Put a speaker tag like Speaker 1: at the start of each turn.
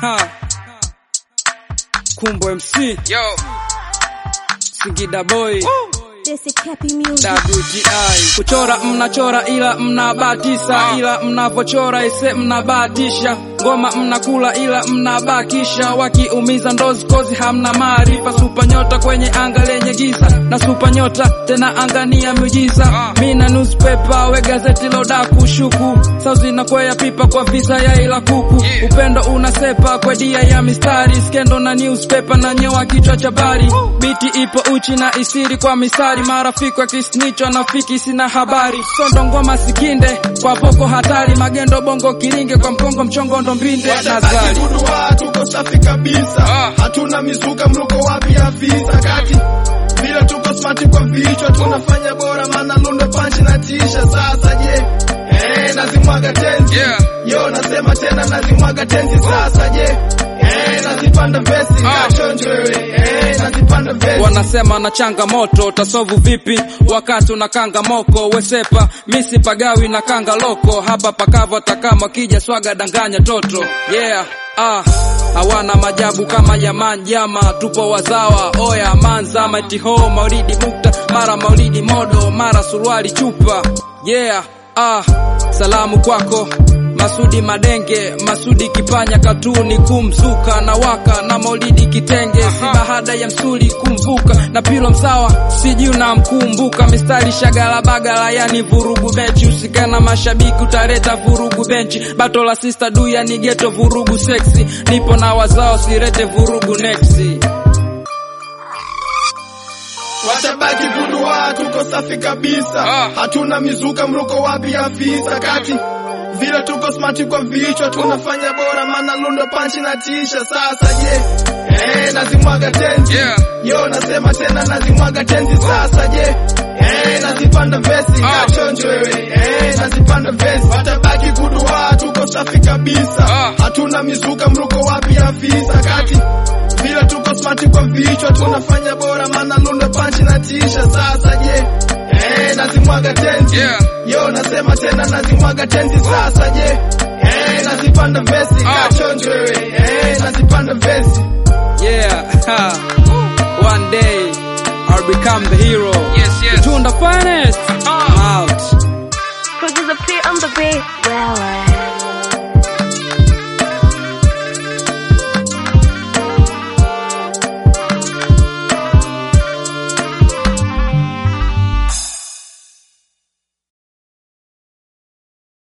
Speaker 1: Ha. Kumbo MC,
Speaker 2: Yo.
Speaker 1: Singida Boy,
Speaker 3: This is Cappy Music.
Speaker 1: WGI. Kuchora mnachora ila mnabatisa, ila mnavochora ise mnabatisha. Ngoma mnakula ila mnabakisha, wakiumiza ndozi kozi hamna maarifa. Supa nyota kwenye anga lenye giza, na supa nyota tena angania miujiza. Mina newspaper we gazeti loda kushuku, sauzi nakwea pipa kwa visa ya ila kuku.
Speaker 2: Yeah.
Speaker 1: Upendo unasepa kwa dia ya mistari, skendo na newspaper na nyewa kichwa cha bari. Biti ipo uchi na isiri kwa mistari, marafiki wa kisnicho nafiki sina habari. Sondo ngoma sikinde kwa poko hatari, magendo bongo kiringe kwa mkongo mchongo ndo mbinde
Speaker 4: Watabaki
Speaker 1: nazari.
Speaker 4: kudua, tuko safi kabisa
Speaker 2: Ah.
Speaker 4: hatuna mizuka mruko wapi afisa kati vile tuko smart kwa vichwa tunafanya bora maana lundo panchi na tisha sasa je eh nazimwaga tenzi
Speaker 2: Yeah.
Speaker 4: yo nasema tena nazimwaga tenzi sasa je eh nazipanda vesi
Speaker 2: Ah.
Speaker 4: kachonjo wewe eh nazipanda vesi
Speaker 1: Wanasema na changamoto tasovu vipi wakati unakanga moko wesepa misi pagawi na kanga loko hapa pakava takama kija swaga danganya toto yeah ah hawana majabu kama yaman jama tupo wazawa oya manza matiho maulidi mukta mara maulidi modo mara suruali chupa yeah ah salamu kwako Masudi Madenge, Masudi Kipanya, katuni kumzuka na waka na Maulidi Kitenge, si bahada ya msuli kumvuka na pilo msawa, sijui unamkumbuka mistari shagala bagala, yani vurugu mechi, usikana mashabiki utaleta vurugu benchi, bato la sister du yani geto vurugu sexy, nipo na wazao sirete vurugu nexi.
Speaker 4: watabaki kudua tuko safi kabisa
Speaker 2: Ah.
Speaker 4: hatuna mizuka mruko wapi afisa kati vile tuko smart kwa vichwa tunafanya bora maana lundo panchi na tisha sasa je eh nazimwaga tenzi
Speaker 2: Yeah.
Speaker 4: yo nasema tena nazimwaga tenzi sasa je eh nazipanda vesi
Speaker 2: Ah.
Speaker 4: kachonjo wewe eh nazipanda vesi watabaki kudua tuko safi kabisa
Speaker 2: Ah.
Speaker 4: hatuna mizuka mruko wapi afisa kati vile tuko smart kwa vichwa tunafanya bora maana lundo panchi na tisha sasa je eh nazimwaga tenzi
Speaker 2: Yeah.
Speaker 4: yo nasema tena nazimwaga tenzi sasa je eh nazipanda vesi
Speaker 2: Ah.
Speaker 4: kachonjo wewe eh nazipanda vesi
Speaker 1: Yeah, one day I'll become the hero.
Speaker 2: Yes, yes.
Speaker 1: Tunda finest.
Speaker 2: Ah.
Speaker 1: I'm out.
Speaker 3: Producer P on the beat.